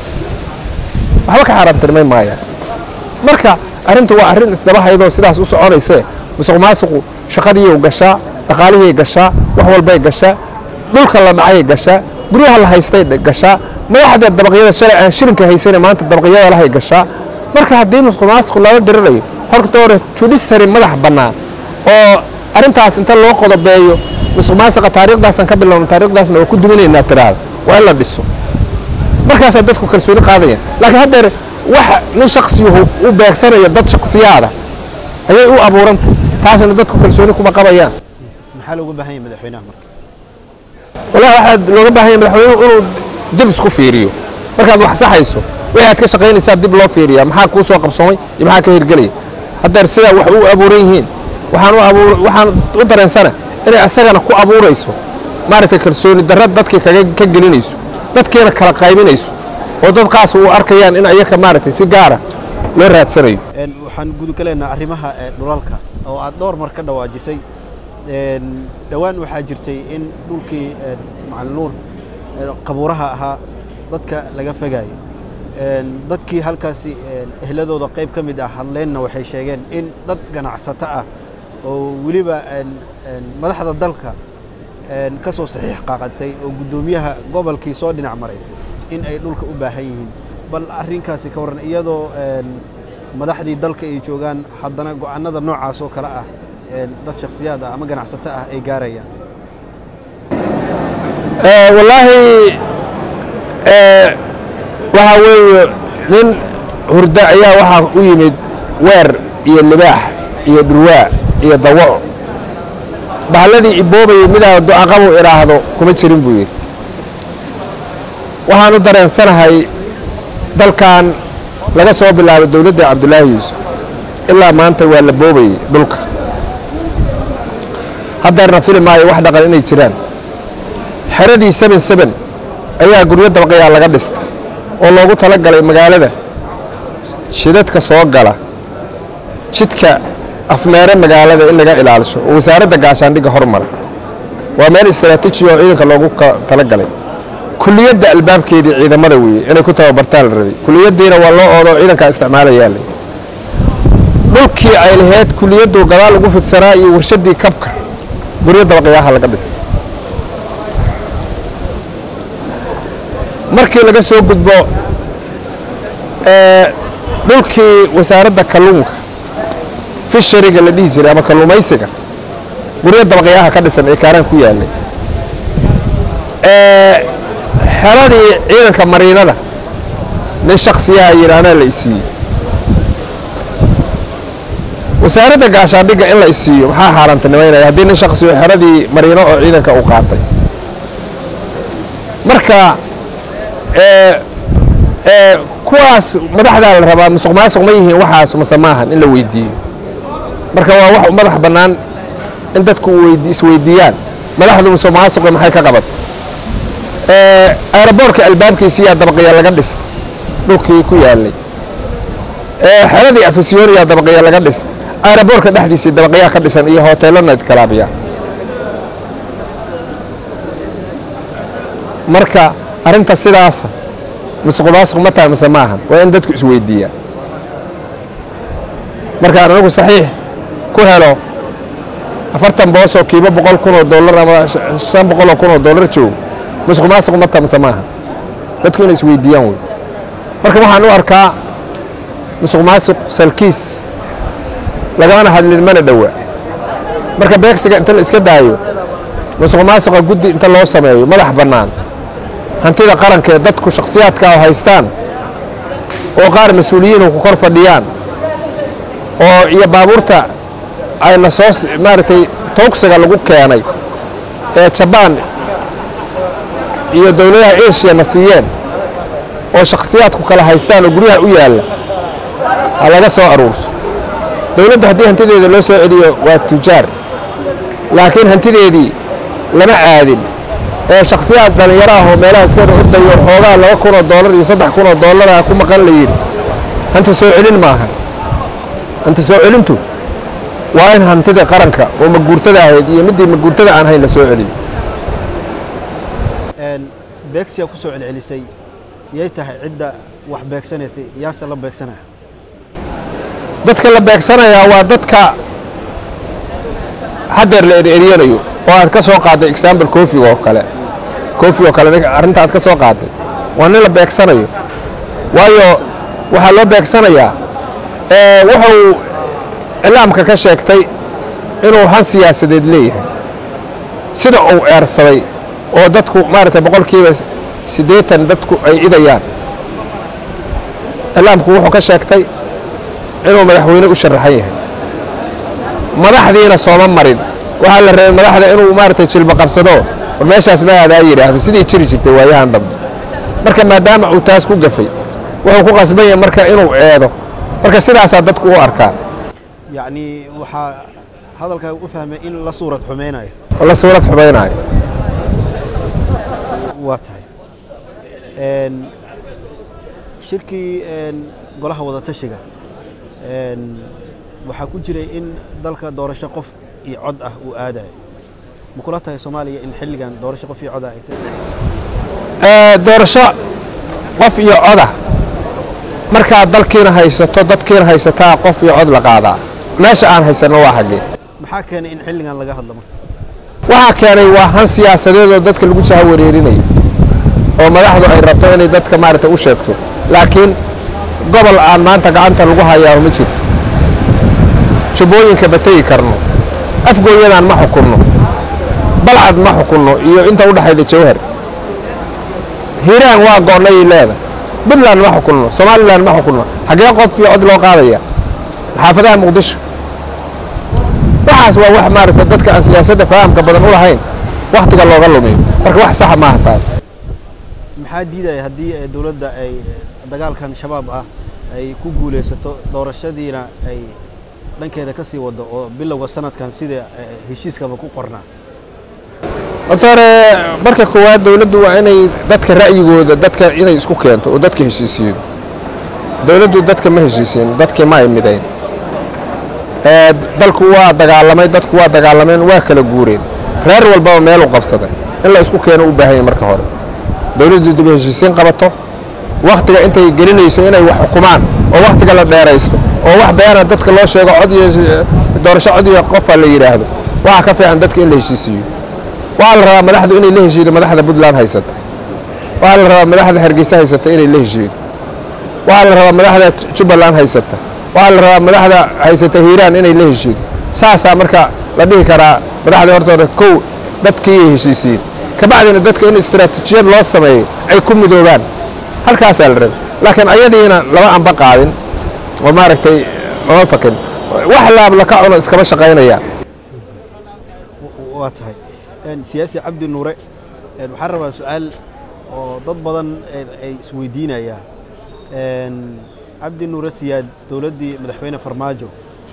waxba ka xaaraantinimayn maayaan marka arrintu waa arrin isdaba haydoo sidaas u soconaysee musuq maasuqu shaqadiiyay gashaa dhaqaalihii gashaa wax walbay gashaa dhulka la dhacay gashaa guryaha la haystay gashaa madaxda dabaqyada shalay aan shirinka haysana maanta dabaqyada lahay gashaa marka haddii musuq maasuq lala dirirayo horta hore judiciary madax bannaan oo arrintaas inta loo qodobeeyo musuq maasuqa taariikhdaasaan ka bilowna taariikhdaasna waa ku duminaynaa tiraada waa in la dhiso markaasaa dadku kalsooni qaadayaan laakiin haddeer waxa nin shaksiyuhu u beegsanayo dad shaksiyaada ayay u abuurantay taasna dadku kalsooni kuma qabayaan maxaa looga baahan yahay madaxweynaha marka walahi waxaa looga baahan yahay madaxweynuhu inuu dib isku fiiriyo markaad wax saxayso wixii aad ka shaqaynaysaa dib loo fiiriyaa maxaa kuu soo qabsoomay iyo maxaa ka hirgelaya haddeer sidaa wax u abuuran yihiin waxaan u abuur waxaan u dareensana inay asagana ku abuurayso maaragtay kalsooni darra dadkii kaga ka gelinayso dadkiina kala qaybinayso oo dad qaas u arkayaan in ayaka maaragtay si gaara loo raadsanayo Een, waxaan gudugalaynaa arrimaha ee, dhulalka oo aad dhowr mar ka dhawaajisay Een, dhowaan waxaa jirtay in dhulkii een, macalin nuur ee, qabuuraha ahaa dadka laga fogayay Een, dadkii halkaasi een, ehladooda qayb ka mid ah hadleenna waxay sheegeen in dad ganacsato ah oo weliba een, een, madaxda dalka een, ka soo saxiix qaaqatay oo guddoomiyaha gobolkii soo dhinac maray in ay dhulka u baahan yihiin bal arrinkaasi ka warran iyadoo een, madaxdii dalka ay joogaan haddana go'aanada noocaas oo kale ah een, dad shakhsiyaad ah ama ganacsato ah ay gaarayaan Eh, wallaahi eh, waxaa weeye nin hurdo ayaa waxaa u yimid weer iyo libaax iyo dhurwaa iyo dawaco bahladii iboobayay midaa ducaqabu idhaahdo kuma jirin buu yidhi waxaan u dareensanahay dalkan laga soo bilaabo dowladda cabdulaahi yuusuf ilaa maanta waa la boobayay dhulka haddeerna fili maayo wax dhaqan inay jiraan xeradii seben seben ayaa guryo dabaqayaa laga dhistay oo loogu tala galay magaalada jidadka soo gala jidka afmeere magaalada in laga ilaalisho oo wasaaradda gaashaandhigga hormara waa meel istaraatiiji oo ciidanka loogu ka- tala galay kuliyadda albaabkeedii ciidamada weeye inay ku tababartaan la rabay kuliyaddiina waa loo oodo ciidankaa isticmaalayaa la dhulkii ay lahayd kuliyaddu gadaal ugu fidsanaa iyo warshaddii kabka guryo dabaqyaaha laga dhistay markii laga soo gudbo ee, dhulkii wasaaradda kalluunka fishariga la dhihi jiray ama kalluumaysiga guryo dabaqyaha ka dhisan ee kaaraan ku yaallay ee, xeradii ciidanka mariinada nin shaksiyaha yidhaahdaa la isiiyey wasaaradda gaashaandhigga in la isiiyo maxaa xaaraantinimaynaya haddii nin shaksiyo xeradii mariino oo ciidanka uu qaatay marka ee, ee, kuwaas madaxdaa la rabaa musuq maasuq ma yihiin waxaas mase maahan in la weydiiyo marka waa wax madax bannaan in dadku weydi- isweydiiyaan madaxdu musuq maasuqa maxay ka qabat ee, aeroboortka albaabkiisiyaa dabaqya laga dhistay dhulkii ku yaalay ee, xeradii afisyooniyaa dabaqya laga dhistay aeroboortka dhexdiisii dabaqyaa ka dhisan iyo hoteelo naydkalaabiya marka arrinta sidaasa musuq maasuq ma tahay mise maahan waa in dadku isweydiiyaa markaan anagu saxiix ku helo afartan boos oo kiiba boqol kun oo dollar ama shan boqol oo kun oo dollar joogo musuq maasuq ma tahay mise maahan dadku inay isweydiiyaan wey marka waxaan u arkaa musuq maasuq salkiis lagamana hadlin mana dhowa marka beegsiga inta la iska daayo musuq maasuqa guddi inta loo sameeyo madax bannaan hantida qaranka ee dadku shakhsiyaadka oo haystaan oo qaar mas-uuliyiinu ku kor fadhiyaan oo iyo baabuurta ayna soo maaragtay toogsiga lagu keenay ee jabaan iyo dowladaha eshiya na siiyeen oo shakhsiyaadku kala haystaan oo guryaha u yaalla ha laga soo aruurso dowladda haddii hantideeda loo soo celiyo waa tujaar laakiin hantideedii lama aadin ee shakhsiyaad dhallinyaro ah oo meelaha iska ordayo xoogaa laba kun oo dollar iyo saddex kun oo dollara ku maqan la yidhi hanti soo celin maaha hanti soo celintu waa in hantida qaranka oo maguurtada ahayd iyo middii maguurtada aan hayn la soo celiyo beegsiyaa ku soo celcelisay yay tahay cidda wax beegsanaysay yaase la beegsanaya dadka la beegsanayaa waa dadka haddeer la eryanayo oo aad ka soo qaadday example kofiga oo kale kofi oo kale arrinta aad ka soo qaadday waa nin la beegsanayo waayo waxaa loo beegsanayaa wuxuu iclaamka ka sheegtay inuu han siyaasadeed leeyahay sida uu eersaday oo dadku maaragtay boqolkiiba siddeetan dadku ay idayaan iclaamku wuxuu ka sheegtay inuu madaxweyne u sharaxan yahay madaxdiina sooma marin waxaa la rabay madaxda inuu maaragtay jilba qabsado war meeshaas ma aadaa yidhaahdo sidii jiri jirtay waayahan dambe marka maadaama uu taas ku gafay wuxuu ku qasban yahay marka inuu eedo marka sidaasaa dadku u arkaa yacni waxaa hadalkaa u fahmay in la suurad xumaynayo oo la suurad xumaynaayo waa tahay shirkii golaha wadatashiga waxaa ku jiray in dalka doorasho qof iyo cod ah uu aadayo ma kula tahay soomaaliya in xilligan doorasho qof iyo cod ah doorasho qof iyo coda markaad dalkiina haysato dadkiina haysataa qof iyo cod la qaadaa meesha aan haysanno waa xaggee maxaa keenay in xilligan laga hadlo marka waxaa keenay waa han siyaasadeed oo dadka lagu jaha wareerinayo oo madaxdu ay rabto inay dadka maaragtay u sheegto laakiin gobol aan maanta gacanta lagu hayaa ma jiro jubbooyinka ma tegi karno afgooyadaan ma xukunno balcad ma xukunno iyo inta u dhexayda jawhar hiiraan waa go'nayay leedahay puntland ma xukunno somalilan ma xukunno xaggee qof iyo cod loo qaadaya xaafadaha muqdisho waxaas waa wax maaragta dadka aan siyaasadda fahamka badan u lahayn wakhtiga looga lumiyo marka wax saxa maaha taas maxaa diidaya haddii dowladda ay dagaalkan shabaab ah ay ku guulaysato doorashadiina ay dhankeeda ka sii wado oo bilowga sanadkan sida heshiiskaba ku qornaa horta hore marka koowaad dowladdu waa inay dadka ra'yigooda dadka inay isku keento oo dadka heshiisiyo dowladdu dadka ma heshiisiin dadkii ma ay midayn dalku waa dagaalamay dadku waa dagaalameen waa kala guureen reer walbaba meeluu qabsaday in la isku keeno u baahanya marka hore dowladdu dib heshiisiin qabato wakhtiga intay gelinayso inay wax xukumaan oo wakhtiga la dheeraysto oo wax beena dadka loo sheego cod iyo doorasho cod iyo qofa la yidhaahdo waxaa ka fiican dadka in la heshiisiiyo waxaa la rabaa madaxdu inay la heshiido madaxda puntland haysata waxaa la rabaa madaxda hargeysa haysata inay la heshiido waxaa la rabaa madaxda jubbaland haysata waxaa la rabaa madaxda haysata hiiraan inay la heshiido saasaa marka la dhihi karaa madaxda hortooda kow dadkiiyay heshiisiin kabacdina dadka in istaraatiijiyad loo sameeyo ay ku midoobaan halkaasaa la rabay laakiin ayadiina lama anba qaadin oo maaragtay lama fakin wax laab laka cuno iskama shaqaynayaan waa tahay siyaasi cabdi nuure waxaan rabaa su-aal oo dad badan ay isweydiinayaan cabdi nuure siyaad dowladdii madaxweyne farmaajo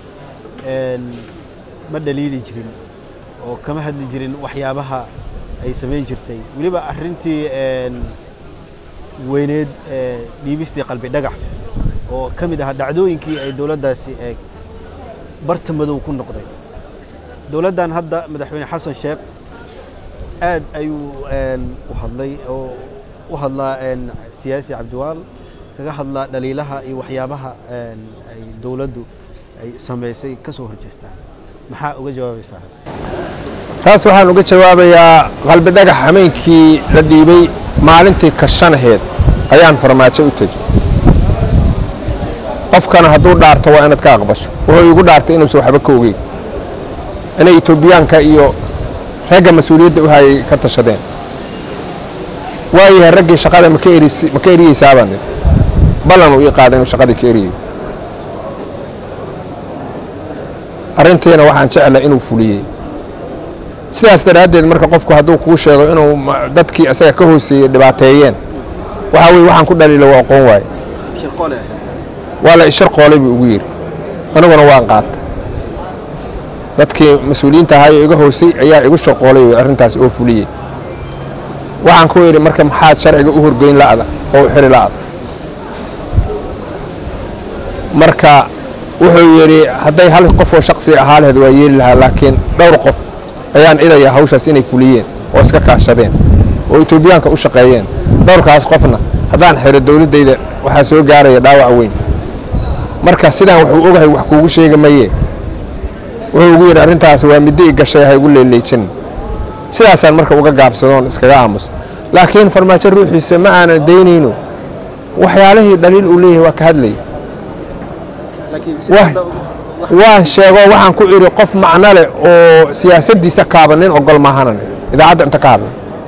ma dhaliili jirin oo kama hadli jirin waxyaabaha ay samayn jirtay weliba arrintii weyneed dhiibistii qalbi dhagax oo ka mid ahaa dhacdooyinkii ay dowladdaasi barta madow ku noqday dowladdan hadda madaxweyne xasan sheekh aad ayuu u hadlay oo u hadlaa siyaasi cabdiwaal kaga hadlaa dhaliilaha iyo waxyaabaha ay dowladdu ay samaysay ka soo horjeestaan maxaa uga jawaabaysaa taas waxaan uga jawaabayaa qalbi dhagax hameenkii la dhiibay maalintii kashanaheed ayaan farmaajo u tegi qofkana hadduu dhaarto waa inaad ka aqbasho wuxuu iigu dhaartay inuusan waxba ka ogeyn inay etoobiyaanka iyo ragga mas-uuliyadda u hayay ka tashadeen waayahay raggii shaqada maka maka eriyeysaabaan idhi ballan uu ii qaaday inuu shaqadii ka eriyayo arrintiina waxaan jeclay inuu fuliyey sidaas daraaddeed marka qofku hadduu kuu sheego inuu dadkii isaga ka hooseeyey dhibaateeyeen waxaa weye waxaan ku dhaliilo waa aqoon waaye waa la ishar qoolay buu ugu yidhi aniguna waan qaata dadkii mas-uuliyiinta ahaayoo iga hoosay ayaa igu shaqoolay arrintaas oo fuliyey waxaan ku idhi marka maxaad sharciga u horgeyn la'da oo u xiri la'da marka wuxuu yidhi hadday hal qof oo shaksi ahaa laheed waa yeeli lahaa laakiin dhowr qof ayaan idayaa hawshaas inay fuliyeen oo iska kaashadeen oo etoobiyaanka u shaqeeyeen dhowrkaas qofna haddaan xiro dowladdayda waxaa soo gaaraya dhaawac weyn marka sidaan wuxuu ogahay wax kuugu sheega mayee wuxuu ugu yidhi arrintaas waa middo i gashay ha igu leeleejin sidaasaan marka uga gaabsadoon iskaga aamus laakiin farmaajo ruuxiisa ma aanan daynayno waxyaalihii dhaliil uu leeyahay waa ka hadlaya waan sheego waxaan ku idhi qof macno leh oo siyaasaddiisa kaaba nin ogol maahanan idaacadda inta ka hadlay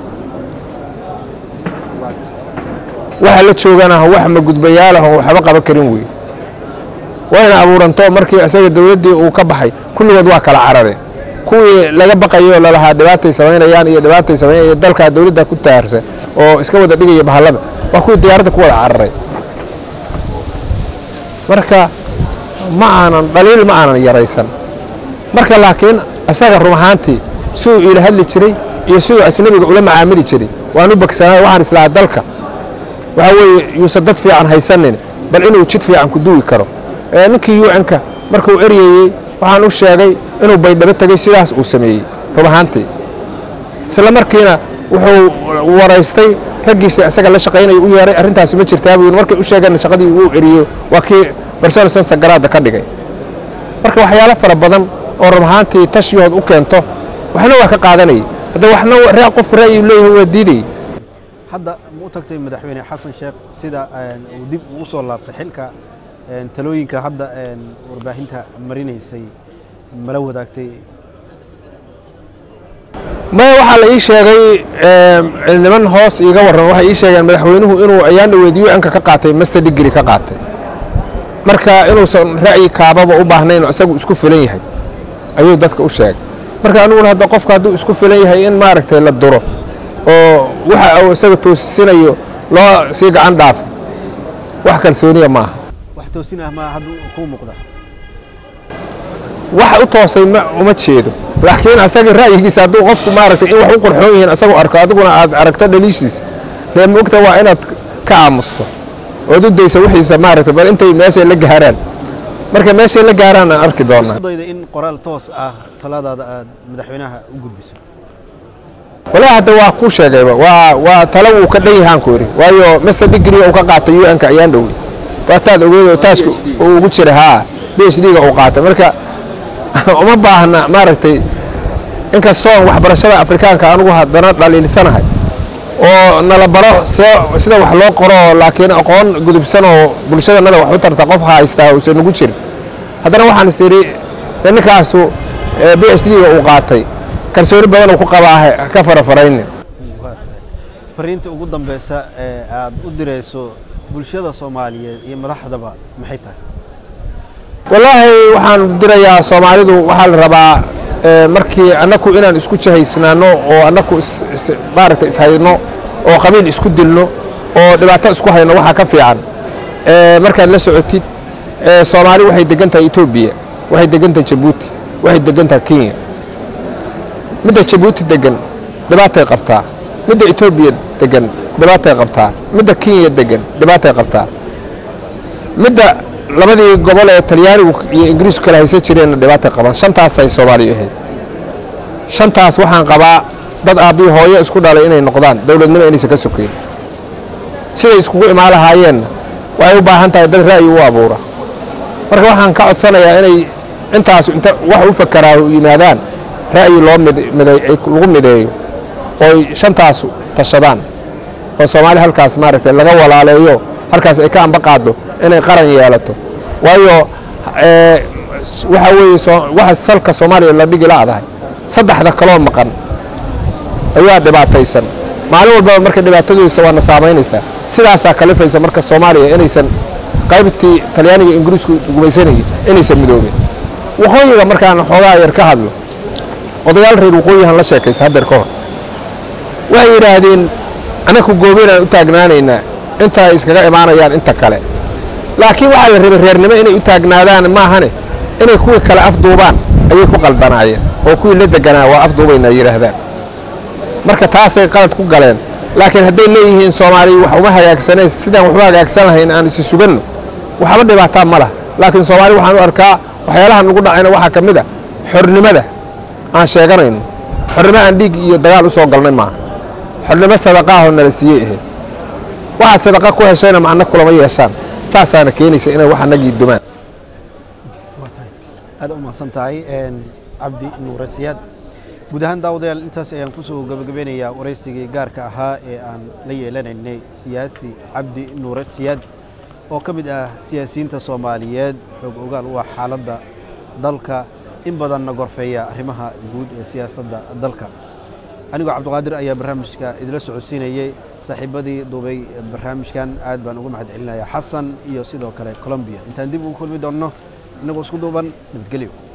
waxa la jooganaha wax magudbayaalahon waxba qaban karin wey wayna abuuranto markii isaga dowladdii uu ka baxay kulligood waa kala carareen kuwii laga baqayo lalahaa dhibaatay samaynayaan iyo dhibaatay samaynaya dalkaa dowladda ku taarsan oo iska wada dhigaya bahallada waa kuwii diyaaradda ku wada cararay marka ma aanan dhaliil ma aanan yaraysan marka laakiin isaga run ahaantii siduu iila hadli jiray iyo siduu ajnabiga ula macaamili jiray waan u bagsanaa waxaan islahaa dalka waxaa weeye yuusan dad fiican haysanin bal inuu jid fiican ku duwi karo ninkii yuucanka markuu eryayey waxaan u sheegay inuu baydhabo tegey sidaas uu sameeyey run ahaantii isla markiina wuxuu waraystay raggiisa isaga la shaqaynaya u yeeray arrintaas ma jirtaa buu markay u sheegeen shaqadii uu eriyo waa kii barsoon sansagaraadda ka dhigay marka waxyaalo fara badan oo run ahaantii tashiyood u keento waxna waa ka qaadanayay hadda waxna qofku ra'yi leeyahay waa diidayay hadda ma u tagtay madaxweyne xasan sheekh sida uu dib ugu soo laabtay xilka talooyinka hadda warbaahinta marinaysay mala wadaagtay maya waxaa la ii sheegay niman hoos iiga warran waxay ii sheegeen madaxweynuhu inuu ayaan dhaweed u-nka ka qaatay master digri ka qaatay marka inuusan ra'yi kaababa u baahnayn oo isagu isku filan yahay ayuu dadka u sheegay marka aniguna hadda qofka hadduu isku filan yahay in maaragtay la duro oo waxa uu isaga toosinayo loo sii gacan dhaafo wax kalsooniya maaha wax toosin ah maa hadduu kuu muuqda wax u toosay ma uma jeedo laakiin asaga ra'yigiisa hadduu qofku maaragtay in wax u qorxoon yihiin asagoo arko adiguna aad aragto dhaliishiisa dee moogta waa inaad ka aamusto ood u daysa wixiisa maaragtay bal intay meeshay la gaaraan marka meeshay la gaaraan aan arki doonaa dayda in qoraal toos ah taladaada aad madaxweynaha u gudbiso walaa hadda waa kuu sheegayba waa waa talo wuu ka dhan yahaan ku yidhi waayo master degree uu ka qaatay u n-ka ayaan dhowey waa taad ogeed oo taaska uu ugu jira haa b h d-ga uu qaatay marka uma baahna maaragtay inkastoon waxbarashada afrikaanka anugu haddana dhaliilsanahay oo nala baro sida wax loo qoro laakiin aqoon gudubsan oo bulshadanada wax u tarta qof haystaa uusan ugu jirin haddana waxaan is idhi ninkaasu b h d-ga uu qaatay kalsooni badan uu ku qabaa ka farafarayni fariinta ugu dambeysa ee aad u dirayso bulshada soomaaliyeed iyo madaxdaba maxay tahay wallaahi waxaan dirayaa soomaalidu waxaa la rabaa markii annaku inaan isku jahaysnaano oo annaku maaragta ishayno oo qabiil isku dilno oo dhibaato isku hayno waxaa ka fiican markaad la socotid soomaali waxay degan tahay etoobiya waxay degan tahay jabuuti waxay degan tahay kenya midda jabuuti degan dhibaatay qabtaa midda etoobiya degan dhibaatay qabtaa midda kenya degan dhibaatay qabtaa midda labadii gobol ee talyaanigu iyo ingiriisku kala haysan jireenna dhibaatay qabaan shantaasay soomaaliya ahayd shantaas waxaan qabaa dad aabbii hooyo isku dhalay inay noqdaan dowladnimo inaysan ka sokeyn siday iskugu imaan lahaayeenna waxay u baahan tahay dad ra'yi u abuura marka waxaan ka codsanayaa inay intaas inta wax u fakeraa yimaadaan ra'yi loo miday lagu mideeyo ooy shantaasu tashadaan oo soomaali halkaas maaragtay laga walaaleeyo halkaas ay ka amba qaaddo inay qaran yeelato waayo waxaa weeye waxa salka soomaaliya la dhigi la'dahay saddexda kaloo maqan ayaa dhibaataysan maalin walbaba marka dhibaatadooda waana saamaynaysaa sidaasaa kalifaysa marka soomaaliya inaysan qaybtii talyaaniga ingiriisku gumaysanayay inaysan midoobin waqooyiga markaan xoogaa yar ka hadlo odayaal reer waqooyihan la sheekaysa haddeer ka hor waxay yidhaahdeen annaku goobeynaan u taagnaanaynaa inta ay iskaga imaanayaan inta kale laakiin waxaa la rabay reernimo inay u taagnaadaan maahane inay kuwii kale afduubaan ayay ku qaldanaayeen oo kuwii la deganaa waa afduubayna yidhaahdaan marka taasay qalad ku galeen laakiin hadday leeyihiin soomaaliya wax uma hagaagsaneen sidaan waxu hagaagsan lahayn aan isi suganno waxba dhibaataa ma lah laakiin soomaaliya waxaan u arkaa waxyaalaha nugu dhacayna waxaa ka mid a xornimada aan sheeganayno xornimo aan dhiig iyo dagaal u soo galnay maaha xornimo sadaqaahoo nala siiyey ahayd waxaad sadaqa ku heshayna macno kulama yeeshaan saasaana keenaysa inay wax anagii dumaan aad u mahadsan tahay cabdi nuure siyaad guud ahaan daawadayaal intaas ayaan kusoo gabagabeynayaa waraysigii gaarka ahaa ee aan la yeelanaynay siyaasi cabdi nuure siyaad oo ka mid ah siyaasiyiinta soomaaliyeed xoog ogaal u ah xaaladda dalka in badanna gorfeeya arrimaha guud ee siyaasadda dalka anigoo cabdiqaadir ayaa barnaamijka idila socodsiinayey saaxiibadii duubay barnaamijkan aad baan uga mahad celinayaa xasan iyo sidoo kale colombiya intaan dib ugu kulmi doonno innagoo isku duuban nabadgelyo